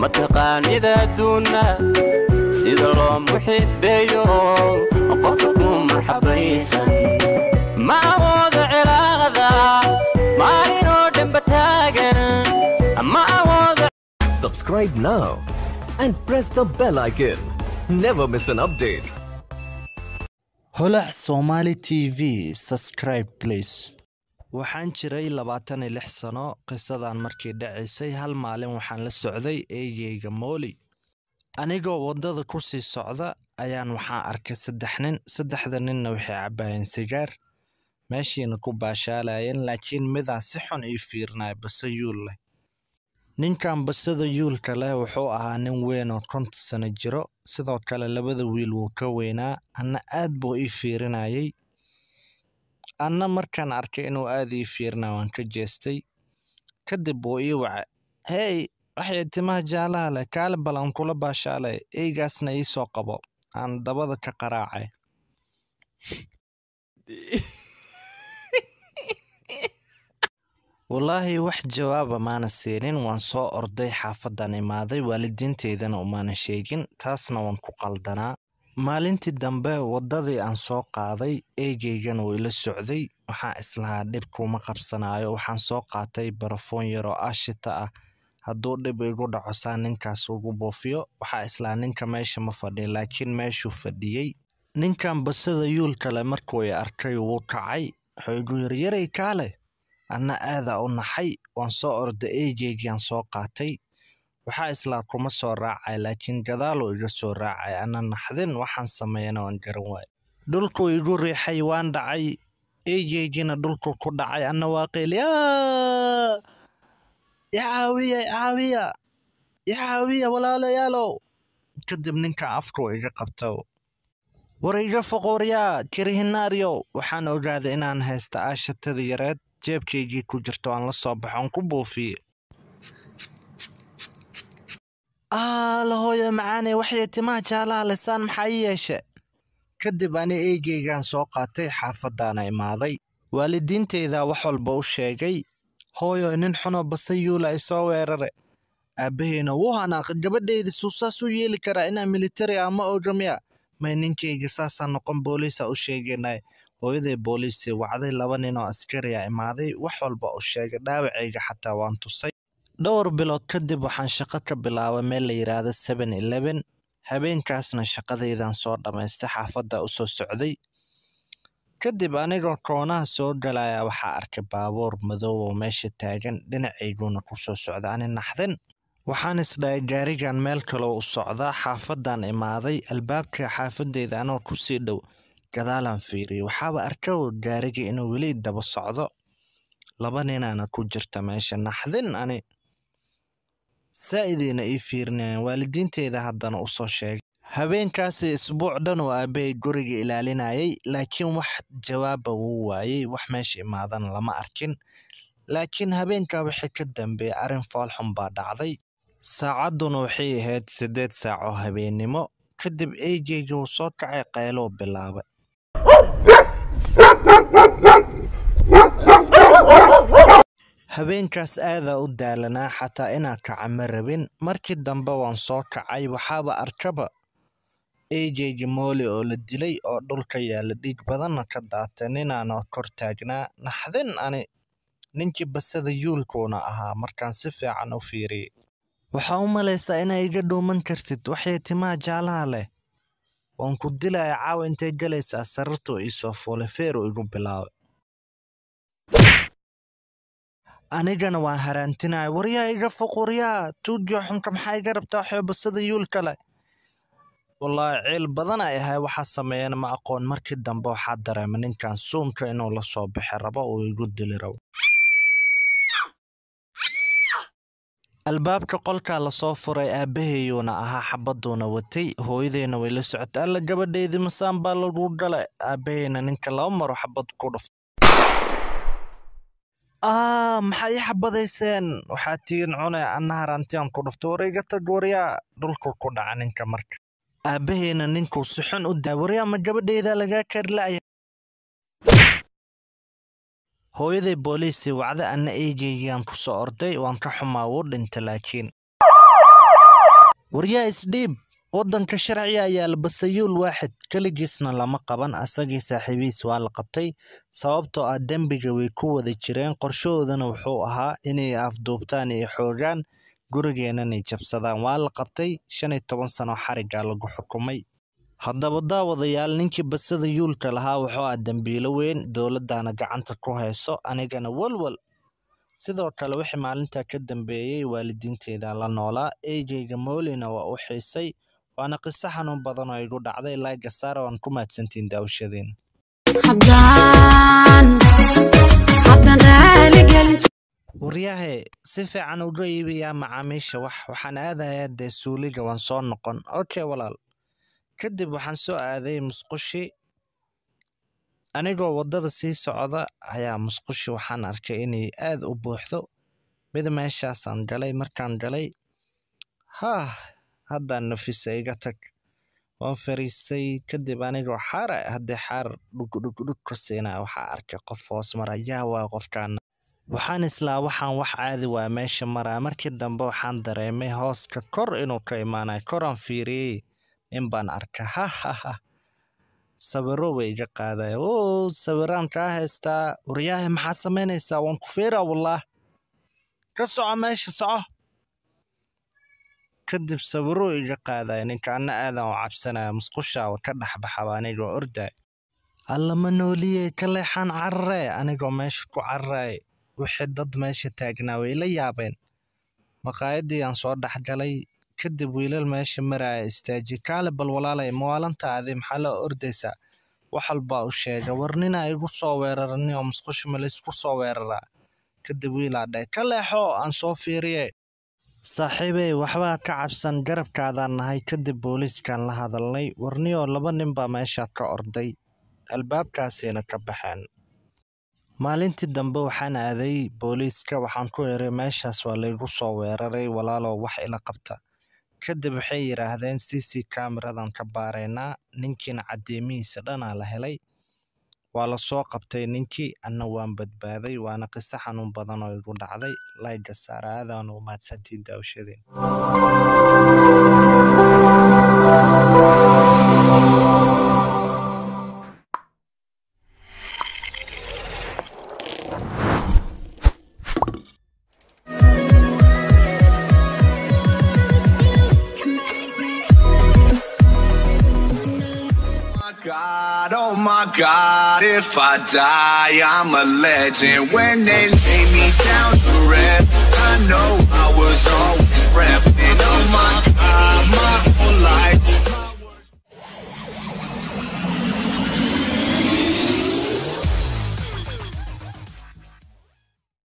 mataqaanida adduunna sida loo muxibeeyo qofka ku marxabaysan ma awoodo cilaaqda maalinoo dhanba taagan ma awoodo Subscribe now and press the bell icon. Never miss an update. holac somali t v subscribe please waxaan jiray labaatan iyo lix sano qisadan markii dhacaysay hal maalin waxaan la socday eegeyga mooli anigoo waddada ku sii socda ayaan waxaan arkay saddex nin saddexda ninna waxay cabbaayeen sigaar meeshiina ku baashaalayeen laakiin midaan si xun ii fiirinaya base yuul leh ninkan basada yuulka leh wuxuu ahaa nin weyn oo konta sano jiro sidoo kale labada wiil wuu ka weynaa anna aad buu ii fiirinayay anna markaan arkay inuu aad ii fiirinaya waan ka jeestay kadib wuu ii wacay hey waxay timaha jaalaha leh kaale bal aan kula baashaalay eygaasna ii soo qabo aan dabada ka qaraacay wallaahi wax jawaaba maana siinin waan soo orday xaafadan imaaday waalidiinteydana umaana sheegin taasna waan ku qaldanaa maalintii dambe waddadii aan soo qaaday eegeygana wuu ila socday waxaan islahaa dhib kuma qabsanaayo waxaan soo qaatay barafoon yar oo aashita ah hadduu dhib igu dhaco saa ninkaas ugu buufiyo waxaa islahaa ninka meesha ma fadhiya laakiin meeshuu fadhiyey ninkan basada yuulkale markuu i arkay wuu kacay wuxuu igu yiri yaray kaale anna aadaa u naxay waan soo orda eegeygiaan soo qaatay waxaa islaa kuma soo raacay laakiin gadaaluu iga soo raacay anna naxdin waxaan sameeyana waan garan waay dhulkuu igu riixay waan dhacay eegeygiina dhulkuu ku dhacay anna waa qeyli icaawiya icaawiya icaawiya walaalayaalow kadib ninka afkuu iga qabto war iga foqooryaa kirihinaaryow waxaan ogaaday inaan haysta aashatada yareed jeebkaygii ku jirto aan la soo baxo aan ku buufiye la hooyo macaane waxay timaha jaalaha lisaan maxaa ii yeeshe kadib ani eegeygaan soo qaatay xaafadaana imaaday waalidiinteydaa wax walba u sheegay hooyo nin xunoo base yuula ay soo weerare aabbaheyna wuu hanaaqay gabadheyda suu saas u yeeli karaa inaa militari ah ma oga miya may ninkayga saasaa noqon booliisa u sheegaynay hooyaday booliisii wacday laba nin oo askariya imaaday wax walba u sheegay dhaawacayga xataa waan tusay dhowr bilood kadib waxaan shaqo ka bilaabay meel la yidhaahdo seven eleven habeenkaasna shaqadaydan soo dhammaystay xaafadda u soo socday kadib anigoo koonaha soo galaya waxaa arkay baabuur madow oo meesha taagan dhinacayguna ku soo socda ani naxdin waxaan isdhahay gaarigan meel kaloo u socdaa xaafadan imaaday albaabka xaafadeyda anoo ku sii dhow gadaalaan fiiriyay waxaaba arkow gaariga inuu weli daba socdo laba ninaana ku jirta meesha naxdin ani saa'idiina ii fiirinayaan waalidiinteyda haddana u soo sheegay habeenkaasi isbuuc dhan oo aabbahay guriga ilaalinayay laakiin wax jawaaba wuu waayey wax meesha imaadana lama arkin laakiin habeenkaa wixii ka dambeeyey arrin foolxun baa dhacday saacadduna waxay ahayd siddeed saac oo habeennimo kadib eygeyga wuu soo kacay qayluu bilaabay habeenkaas aadaa u daalanaa xataa inaan kaca ma rabin markii dambe waan soo kacay waxaaba arkaba eygeyga mooli oo la dilay oo dhulka yaalla dhiig badanna ka daatay ninaana kor taagnaa naxdin ani ninkii basada yuulkuuna ahaa markaan si fiican u fiiriyey waxaa u malaysaa inaa iga dhuuman kartid waxay timaha jaalaha leh waan ku dilaya caawa intay galaysaa sarartuu iisoo fuulay feeruu igu bilaabay anigana waan haraantinaya waryaa iga foqoryaa tuugiyo xunka maxaa iga rabtaa waxay basada yuulka leh wallaahi ciil badan ay ahay waxaa sameeyana ma aqoon markii dambe waxaa dareema ninkan suunka inuu la soo bixi rabo uu igu dili rabo albaabka qolkaa lasoo furay aabbaheyuuna ahaa xabaduuna watay hooyadeyna way la socotay alla gabadheydii masaan baa lagu dhalay aabbaheyna ninka laba maro xabad ku dhuftay aa maxaa ii xabadayseen waxaa tigiin cune anna harantiyan ku dhuftay war iga tag waryaa dhulku ku dhaca ninka marka aabbaheyna ninkuu si xun u daa waryaa ma gabadheyda lagaa karila'ya hooyaday booliisii wacda anna eegeygiyaan ku soo orday waan ka xumaa wuu dhinta laakiin waryaa isdhiib waddanka sharciga ayaa la basayuul waaxid keligiisna lama qaban asagii saaxiibihiis waa la qabtay sababtoo ah dembiga way ku wada jireen qorshahoodana wuxuu ahaa inay afduubtaan iyo xoogaan gurigeenanay jabsadaan waa la qabtay shan iyo toban sano xarigaa lagu xukumay haddaba daawadayaal ninkii basada yuulka lahaa wuxuu ah dembiilo weyn dowladdaana gacanta ku hayso anigana walwal sidoo kale wixii maalintaa ka dambeeyey waalidiinteeda la noolaa eygeyga moolina waa u xiisay waana qiso xanuun badan oo igu dhacday laaga saara waan ku mahadsantiin daawashadeen waryahe si fiican uga iibiyaa macaamiisha wax waxaan aadayaa dee suuliga waan soo noqon okay walaal kadib waxaan soo aaday musqushi anigoo waddada sii socda ayaa musqushi waxaan arkay inay aad u buuxdo mid meeshaasaan galay markaan galay haah haddaan nafisa iga tag waan fariistay kadib anigoo xaara haddii xaar dhugdhugdhug ka siinaa waxaa arkay qof hoos mara yaa waa qofkaana waxaan islaa waxaan wax caadi waa meesha maraa markii dambe waxaan dareemay hooska kor inuu ka imaanayo koraan fiiriyey nin baan arka hahaha sawiro way iga qaadaya o sawiraan kaa haystaa waryaahe maxaa samaynaysaa waan ku fiiraa wallaah ka soco meesha soco kadib sawiro iga qaadaya ninkaana aadan u cabsanaya musqushaa ka dhexbaxaba anigoo orday allama nooliyey ka leexaan carare anigoo meesha ku cararay wixii dad meesha taagnaa way la yaabeen maqaayadii aan soo dhexgalay kadib wiilal meesha maraya istaaji kaale bal walaalay mawaalantaadi maxaa loo ordaysaa wax walbaa u sheega war ninaa igu soo weerarani oo musqusha ma laysku soo weeraraa kadib wiilaa dhahay ka leexo aan soo fiiriye saaxiibey waxbaa ka cabsan garabkaadaan nahay kadib booliiskaan la hadalnay warniyoo laba nin baa meeshaa ka orday albaabkaasayna ka baxeen maalintii dambe waxaan aaday booliiska waxaan ku eray meeshaas waa laygu soo weeraray walaalow wax ila qabta kadib waxay yidhaahdeen c c kameradan ka baaraynaa ninkiina caddeemihiisa dhanaa la helay waa la soo qabtay ninkii anna waan badbaaday waana qiso xanuun badan oo igu dhacday layga saara aadaan u mahadsantiin daawashadeen God, oh my God, if I die, I'm a legend. When they lay me down to rest, I know I was always.